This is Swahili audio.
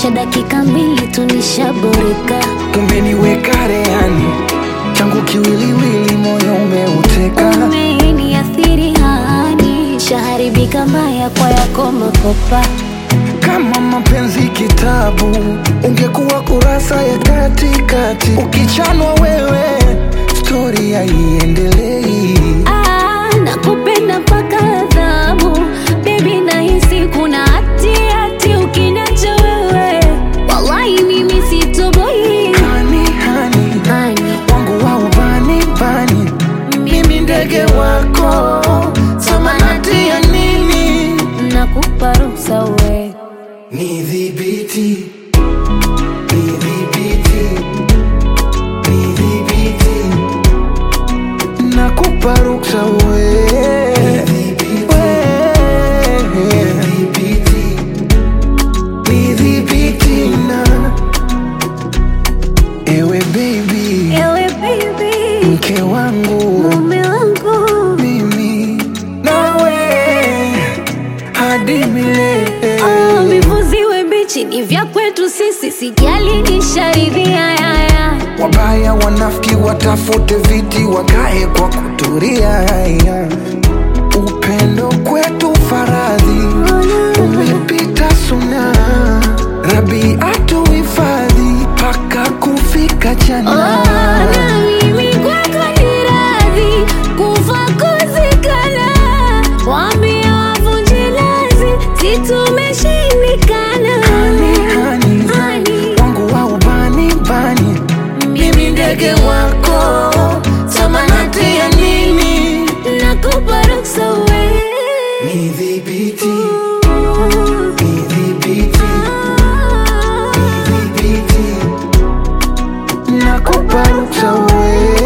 cha dakika mbili tunishaboreka. Umeniweka rehani changu kiwiliwili, moyo umeuteka. Umeniathiri hani, shaharibika mbaya kwa yako makopa. Kama mapenzi kitabu, ungekuwa kurasa ya katikati. Ukichanwa wewe, stori haiendelei. Ah, nakupenda mpaka adhabu Baby nahisi kuna hati hati ukiniacha wewe Wallahi mimi sitoboi Hani hani Hani, wangu wa ubani bani, mimi ndege wako, samanati ya nini? nakupa ruhusa we Nidhibiti, nidhibiti, nidhibiti, nakupa ruksa we. We. Nidhibiti na ewe baby, Ewe baby, mke wangu mume wangu mimi nawe hadi milele. Oh, vivuziwe mbichi ni vya kwetu sisi Sijali nisharidhia yaya Wabaya wanafiki watafute viti wakae kwa kuturia. Upendo kwetu faradhi umepita suna, Rabi atuhifadhi mpaka kufika Oh, jana. na mimi kwako ni radhi kufa kuzikana, waambie wavunje lazi, si tumeshindikana. Hani, hani, Hani, wangu wa ubani bani, mimi ndege wako, samanati ya nini? nakupa ruksa we. Nidhibiti, nidhibiti, Ah. nidhibiti, nakupa ruksa we.